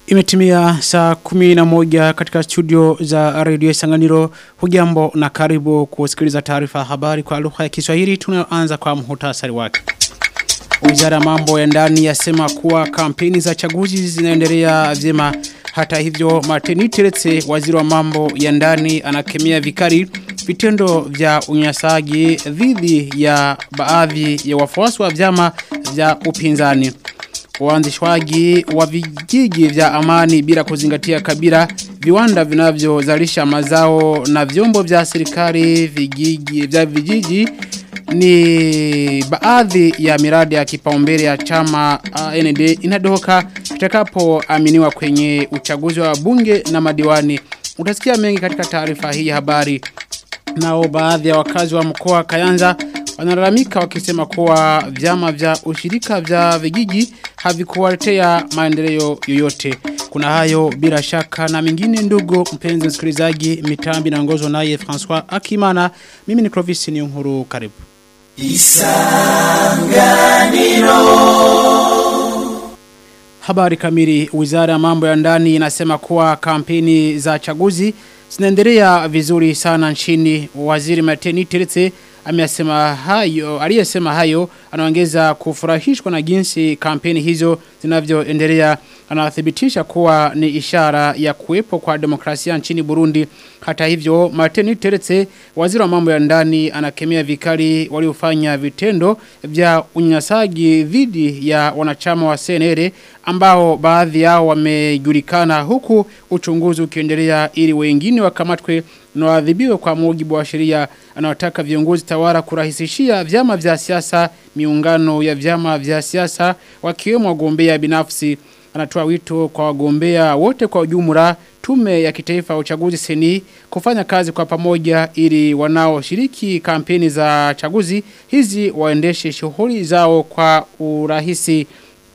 Imetimia saa kumi na moja katika studio za Radio Sanganiro. Hujambo na karibu kusikiliza taarifa ya habari kwa lugha ya Kiswahili. Tunaanza kwa muhtasari wake. Wizara mambo ya ndani yasema kuwa kampeni za chaguzi zinaendelea vyema. Hata hivyo Martini Teretse waziri wa mambo ya ndani anakemea vikali vitendo vya unyanyasaji dhidi ya baadhi ya wafuasi wa vyama vya upinzani. Uanzishwaji wa vijiji vya amani bila kuzingatia kabila viwanda vinavyozalisha mazao na vyombo vya serikali vijiji vya vijiji ni baadhi ya miradi ya kipaumbele ya chama AND inadoka kitakapoaminiwa kwenye uchaguzi wa bunge na madiwani. Utasikia mengi katika taarifa hii ya habari. Nao baadhi ya wakazi wa mkoa Kayanza wanalalamika wakisema kuwa vyama vya ushirika vya vijiji havikuwaletea maendeleo yoyote. Kuna hayo bila shaka na mingine ndugu mpenzi msikilizaji mitambi na ngozo naye François Akimana. Mimi ni Clovis Niyonkuru karibu. Isanganiro Habari kamili wizara ya mambo ya ndani inasema kuwa kampeni za chaguzi zinaendelea vizuri sana nchini waziri Mateni Teretse amesema hayo aliyesema hayo anaongeza kufurahishwa na jinsi kampeni hizo zinavyoendelea anathibitisha kuwa ni ishara ya kuwepo kwa demokrasia nchini Burundi hata hivyo Martin Teretse waziri wa mambo ya ndani anakemea vikali waliofanya vitendo vya unyanyasaji dhidi ya wanachama wa CNR ambao baadhi yao wamejulikana huku uchunguzi ukiendelea ili wengine wakamatwe na waadhibiwe kwa mujibu wa sheria anawataka viongozi tawala kurahisishia vyama vya siasa miungano ya vyama vya siasa wakiwemo wagombea binafsi anatoa wito kwa wagombea wote kwa ujumla tume ya kitaifa ya uchaguzi seni kufanya kazi kwa pamoja ili wanaoshiriki kampeni za chaguzi hizi waendeshe shughuli zao kwa urahisi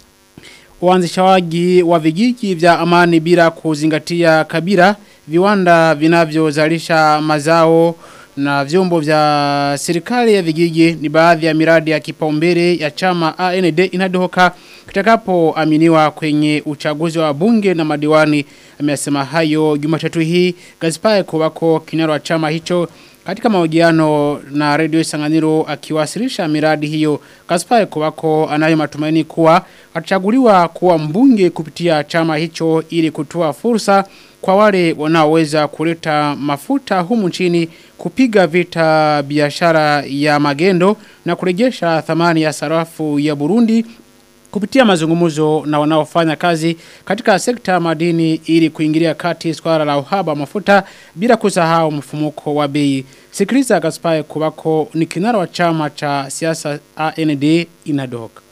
uanzishawaji wa vijiji vya amani bila kuzingatia kabila viwanda vinavyozalisha mazao na vyombo vya serikali ya vijiji ni baadhi ya miradi ya kipaumbele ya chama AND inadohoka kitakapoaminiwa kwenye uchaguzi wa bunge na madiwani amesema hayo Jumatatu hii Gaspar Kobako kinara wa chama hicho katika mahojiano na Radio Sanganiro akiwasilisha miradi hiyo Gaspar Kobako anayo matumaini kuwa atachaguliwa kuwa mbunge kupitia chama hicho ili kutoa fursa kwa wale wanaoweza kuleta mafuta humu nchini kupiga vita biashara ya magendo na kurejesha thamani ya sarafu ya Burundi kupitia mazungumzo na wanaofanya kazi katika sekta madini ili kuingilia kati swala la uhaba mafuta bila kusahau mfumuko wa bei. Sikiliza Gaspar Kubako ni kinara wa chama cha siasa AND inadoka.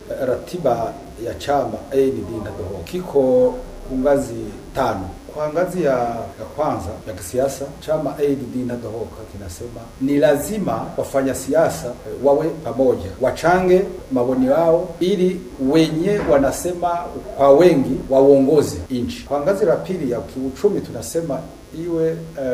Ratiba ya chama AND inadoka kiko ngazi tano kwa ngazi ya, ya kwanza ya kisiasa chama ADD inadohoka kinasema ni lazima wafanya siasa wawe pamoja, wachange maoni yao ili wenye wanasema kwa wengi waongoze nchi. Kwa ngazi la pili ya kiuchumi tunasema iwe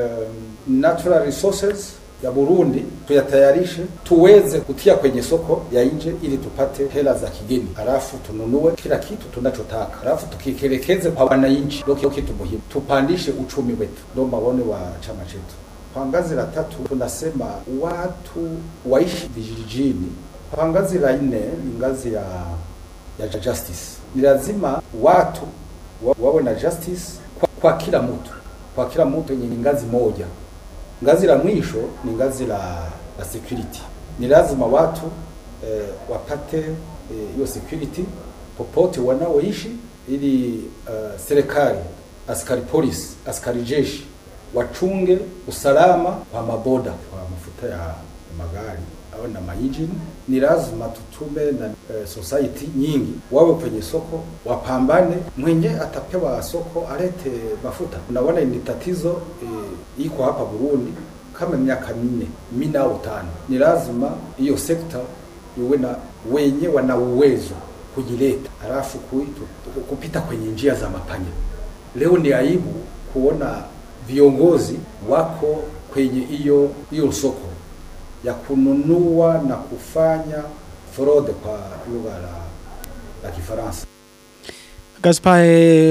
um, natural resources ya Burundi tuyatayarishe tuweze kutia kwenye soko ya nje ili tupate hela za kigeni, halafu tununue kila kitu tunachotaka, halafu tukikelekeze kwa wananchi, ndio kitu muhimu, tupandishe uchumi wetu, ndio maoni wa chama chetu. Kwa ngazi la tatu tunasema watu waishi vijijini. Kwa ngazi la nne ni ngazi ya ya justice, ni lazima watu wa, wawe na justice kwa, kwa kila mtu, kwa kila mtu yenye ngazi moja ngazi la mwisho ni ngazi la, la security. Ni lazima watu eh, wapate hiyo eh, security popote wanaoishi ili uh, serikali, askari polisi, askari jeshi wachunge usalama kwa maboda, kwa mafuta ya magari au na maingine. Ni lazima tutume na eh, society nyingi wawe kwenye soko, wapambane. Mwenye atapewa soko alete mafuta. Unaona ni tatizo eh, iko hapa Burundi kama miaka minne minne au tano. Ni lazima hiyo sekta iwe na wenye wana uwezo kujileta, halafu kupita kwenye njia za mapanya. Leo ni aibu kuona viongozi wako kwenye hiyo hiyo soko ya kununua na kufanya fraude kwa lugha la, la Kifaransa. Gaspar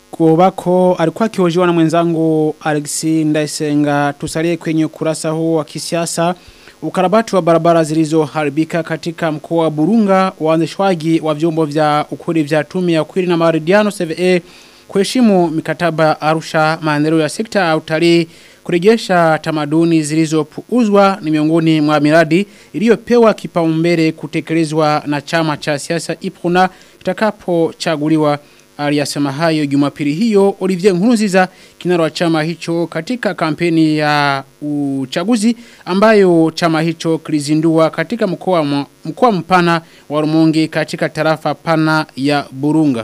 Kubako alikuwa akihojiwa na mwenzangu Alexi Ndaisenga tusalie kwenye ukurasa huo wa kisiasa ukarabati wa barabara zilizoharibika katika mkoa wa Burunga waanzishwaji wa vyombo vya ukuri vya tume ya ukuri na maridhiano CVA kuheshimu mikataba ya Arusha maendeleo ya sekta ya utalii kurejesha tamaduni zilizopuuzwa ni miongoni mwa miradi iliyopewa kipaumbele kutekelezwa na chama cha siasa Ipuna kitakapochaguliwa aliyasema hayo Jumapili hiyo Olivier Nkurunziza kinara wa chama hicho katika kampeni ya uchaguzi ambayo chama hicho kilizindua katika mkoa mkoa mpana wa Rumonge katika tarafa pana ya Burunga.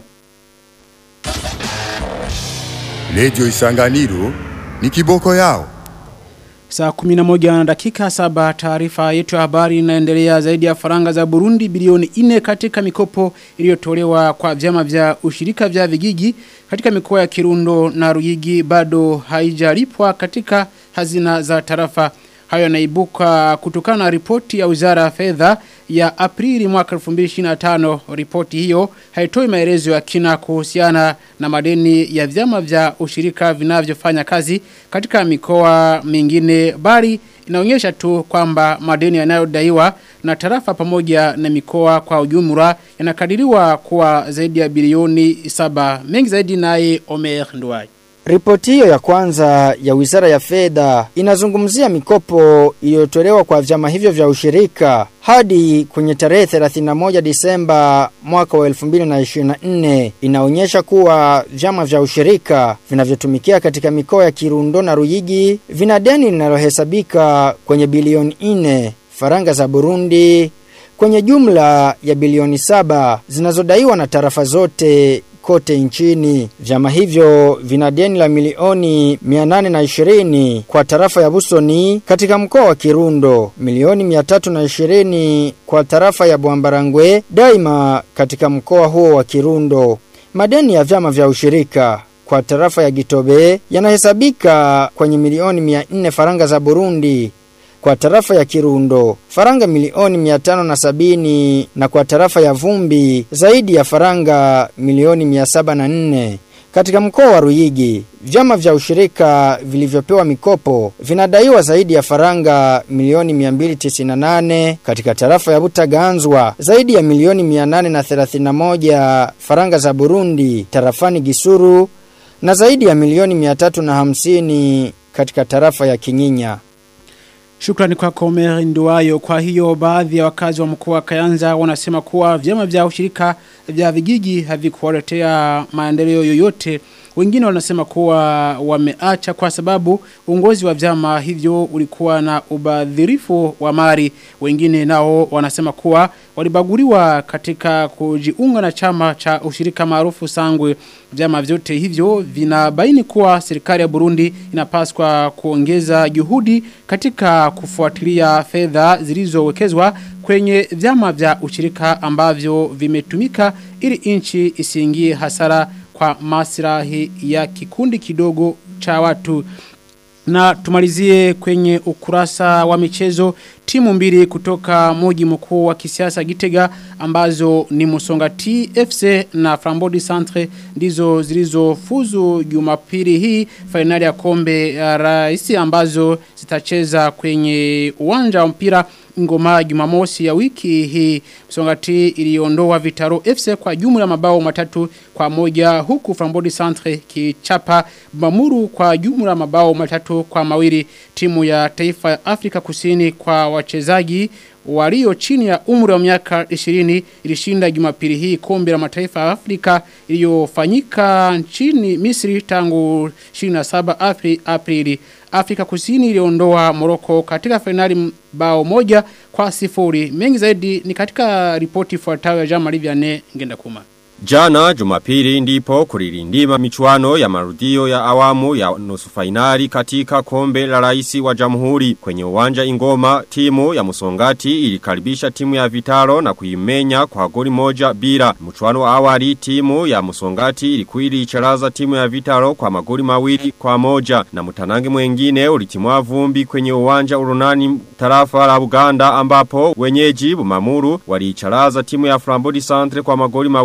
Radio Isanganiro ni kiboko yao. Saa kuminamoja na dakika saba taarifa yetu ya habari inaendelea zaidi ya faranga za Burundi bilioni ine katika mikopo iliyotolewa kwa vyama vya ushirika vya vijiji katika mikoa ya Kirundo na Ruyigi bado haijalipwa katika hazina za tarafa. Hayo yanaibuka kutokana na ripoti ya Wizara ya Fedha ya Aprili mwaka 2025. Ripoti hiyo haitoi maelezo ya kina kuhusiana na madeni ya vyama vya ushirika vinavyofanya kazi katika mikoa mingine bali inaonyesha tu kwamba madeni yanayodaiwa na tarafa pamoja na mikoa kwa ujumla yanakadiriwa kuwa zaidi ya bilioni saba. Mengi zaidi naye Omer Nduwai. Ripoti hiyo ya kwanza ya Wizara ya Fedha inazungumzia mikopo iliyotolewa kwa vyama hivyo vya ushirika hadi kwenye tarehe 31 Disemba mwaka wa 2024 inaonyesha kuwa vyama vya ushirika vinavyotumikia katika mikoa ya Kirundo na Ruyigi vina deni linalohesabika kwenye bilioni 4 faranga za Burundi kwenye jumla ya bilioni saba zinazodaiwa na tarafa zote kote nchini. Vyama hivyo vina deni la milioni 820 kwa tarafa ya Busoni katika mkoa wa Kirundo, milioni 320 kwa tarafa ya Bwambarangwe daima katika mkoa huo wa Kirundo. Madeni ya vyama vya ushirika kwa tarafa ya Gitobe yanahesabika kwenye milioni 400 faranga za Burundi kwa tarafa ya Kirundo faranga milioni 570 na kwa tarafa ya Vumbi zaidi ya faranga milioni 704 katika mkoa wa Ruyigi vyama vya ushirika vilivyopewa mikopo vinadaiwa zaidi ya faranga milioni 298 katika tarafa ya Butaganzwa zaidi ya milioni 831 faranga za Burundi tarafani Gisuru na zaidi ya milioni 350 katika tarafa ya Kinyinya Shukrani kwa Komeri Nduwayo. Kwa hiyo baadhi ya wakazi wa mkoa wa Kayanza wanasema kuwa vyama vya ushirika vya vijiji havikuwaletea maendeleo yoyote. Wengine wanasema kuwa wameacha kwa sababu uongozi wa vyama hivyo ulikuwa na ubadhirifu wa mali. Wengine nao wanasema kuwa walibaguriwa katika kujiunga na chama cha ushirika maarufu Sangwe. Vyama vyote hivyo vinabaini kuwa serikali ya Burundi inapaswa kuongeza juhudi katika kufuatilia fedha zilizowekezwa kwenye vyama vya ushirika ambavyo vimetumika ili nchi isiingie hasara kwa maslahi ya kikundi kidogo cha watu. Na tumalizie kwenye ukurasa wa michezo timu mbili kutoka moji mkuu wa kisiasa Gitega ambazo ni Musonga TFC na Frambodi Centre ndizo zilizofuzu Jumapili hii fainali ya kombe ya rais ambazo zitacheza kwenye uwanja wa mpira ngoma jumamosi ya wiki hii Msongati iliondoa Vitaro FC kwa jumla mabao matatu kwa moja huku Frambodi Centre kichapa Mamuru kwa jumla mabao matatu kwa mawili timu ya taifa ya Afrika Kusini kwa wachezaji walio chini ya umri wa miaka 20 ilishinda Jumapili hii kombe la mataifa ya Afrika iliyofanyika nchini Misri tangu 27 Aprili, Aprili. Afrika Kusini iliondoa Morocco katika finali bao moja kwa sifuri. Mengi zaidi ni katika ripoti ifuatayo ya Jean-Marie Vianney ngenda kuma. Jana jumapili ndipo kulilindima michuano ya marudio ya awamu ya nusu fainali katika kombe la raisi wa jamhuri. Kwenye uwanja ingoma timu ya musongati ilikaribisha timu ya vitaro na kuimenya kwa goli moja bila. Mchuano wa awali timu ya musongati ilikuili icharaza timu ya vitaro kwa magoli mawili kwa moja. Na mutanangi mwengine ulitimua vumbi kwenye uwanja urunani tarafa la Uganda ambapo wenyeji bumamuru waliicharaza timu ya Frambodi Centre kwa magoli mawili kwa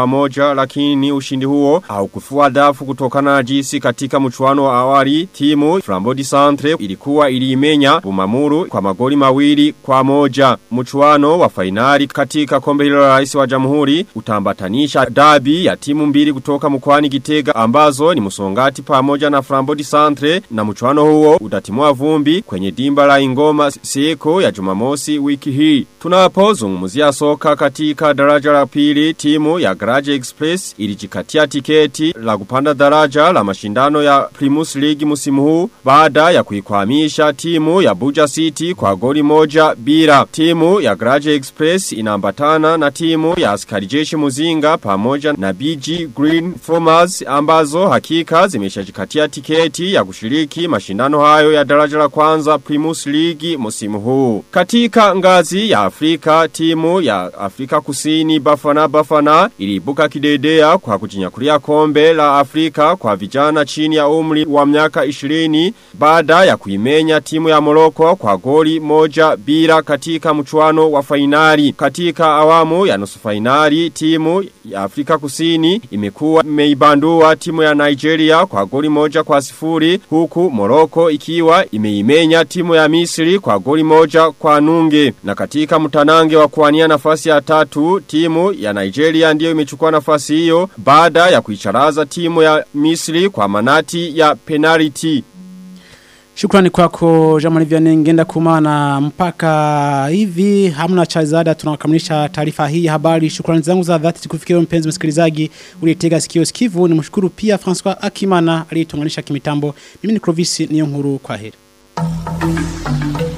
moja lakini ushindi huo haukufua dafu kutokana na jinsi katika mchuano wa awali timu Flambodi Centre ilikuwa iliimenya Bumamuru kwa magoli mawili kwa moja. Mchuano wa fainali katika kombe hilo la rais wa jamhuri utambatanisha dabi ya timu mbili kutoka mkoani Gitega ambazo ni Musongati pamoja na Flambodi Centre na mchuano huo utatimua vumbi kwenye dimba la Ingoma siku ya Jumamosi wiki hii. Tunapozungumzia soka katika daraja la pili timu ya Garage Express ilijikatia tiketi la kupanda daraja la mashindano ya Primus League musimu huu baada ya kuikwamisha timu ya Buja City kwa goli moja bila. Timu ya Garage Express inaambatana na timu ya askari jeshi Muzinga pamoja na BG Green Formers ambazo hakika zimeshajikatia tiketi ya kushiriki mashindano hayo ya daraja la kwanza Primus League musimu huu. Katika ngazi ya Afrika timu ya Afrika Kusini Bafana Bafana iliibuka kidedea kwa kujinyakulia kombe la Afrika kwa vijana chini ya umri wa miaka 20 baada ya kuimenya timu ya Morocco kwa goli moja bila katika mchuano wa fainali. Katika awamu ya nusu fainali timu ya Afrika Kusini imekuwa imeibandua timu ya Nigeria kwa goli moja kwa sifuri huku Morocco ikiwa imeimenya timu ya Misri kwa goli moja kwa nunge. Na katika mtanange wa kuwania nafasi ya tatu timu ya Nigeria ndiyo imechukua nafasi hiyo baada ya kuicharaza timu ya Misri kwa manati ya penalty. Shukrani kwako Jamani Vianney ngenda kumana mpaka hivi hamna cha ziada tunakamilisha taarifa hii ya habari. Shukrani zangu za dhati zikufikia mpenzi msikilizaji uliyetega sikio sikivu. Nimshukuru pia Francois Akimana aliyetunganisha kimitambo. Mimi ni Clovis Niyonkuru kwa heri.